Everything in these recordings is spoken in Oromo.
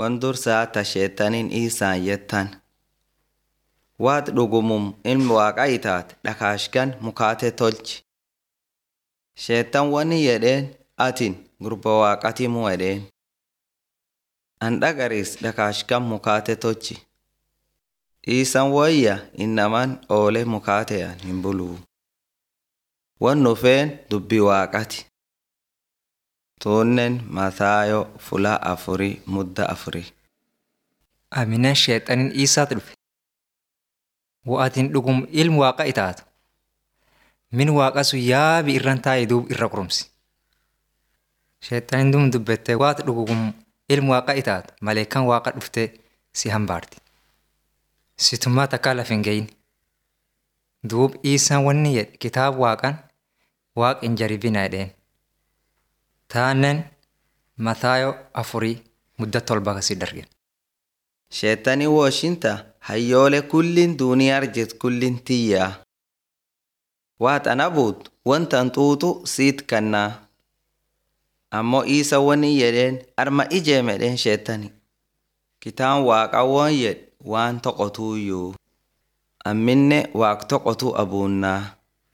Wan dursaa ta sheexaniin isaan yettan. Waat dhugumum ilmi waaqa itaat dhakaashkan mukaate tolchi. Sheexan wani jedheen atin gurba waaqatimu jedheen. An dhagaris dhakaashkan mukaate tolchi. Dhiisan wayya innaman oole mukaateyan hin buluu. Wan dhufeen dubbii waaqati. Tuunnen Mataayo fula afurii mudda afurii. Aminaan sheexaniin isaatu dhufe. Wa'atiin dhugum ilmu waaqa itaatu. Min waaqa sun yaabi irran taa'e duub irra qurumsi. Sheexaniin duum dubbattee waati dhugum ilmu waaqa itaatu maleekan waaqa dhuftee si hambaarti. Sitummaa takkaa lafa hin gahin. Duub isaan wanni jedhe kitaaba waaqan waaqa hin jaribina jedheen. Taanen Mataayo afurii mudda tolba kasi darge. Sheexanii wooshinta hayyoole kullin duuniyaa arjit kullin tiyyaa. Waat ana buut wantan xuuxu siit kannaa. Ammoo isa wani jedheen arma ijee medheen sheexani. Kitaan waaqa woon jedhe waan toqotuuyyuu. Amminne waaq toqotu abuunnaa.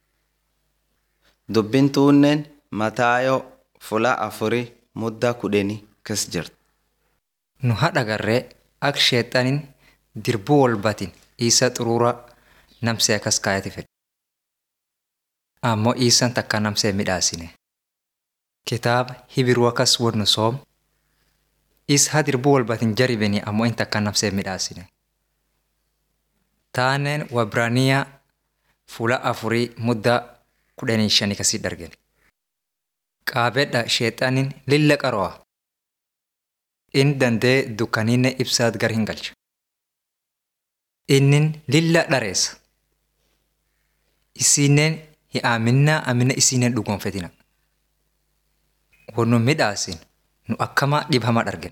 Dubbin tuunnen Mataayo fula afurii mudda kudheni kas jirti. Nu haadha garree akka sheexaniin dirbuu walbatin isa xuruura namsee akkas kaayati fedhe. Ammoo isaan takka namsee midhaasine. Kitaaba hibiruu akkas wannu soom. Is ha dirbuu walbatin jaribini ammoo in takka namsee midhaasine. Taaneen Wabraaniyaa fuula afurii mudda kudhanii shanii kasii dargen. Qaabedha sheexaniin lilla qaroo'a. In dandee dukkaniinne ibsaat gar hin galcha. Innin lilla dhareessa. Isinnen hi aaminnaa amina isinnen dhugoonfetina. Wannu midhaasin nu akkamaa dhibama dhargen.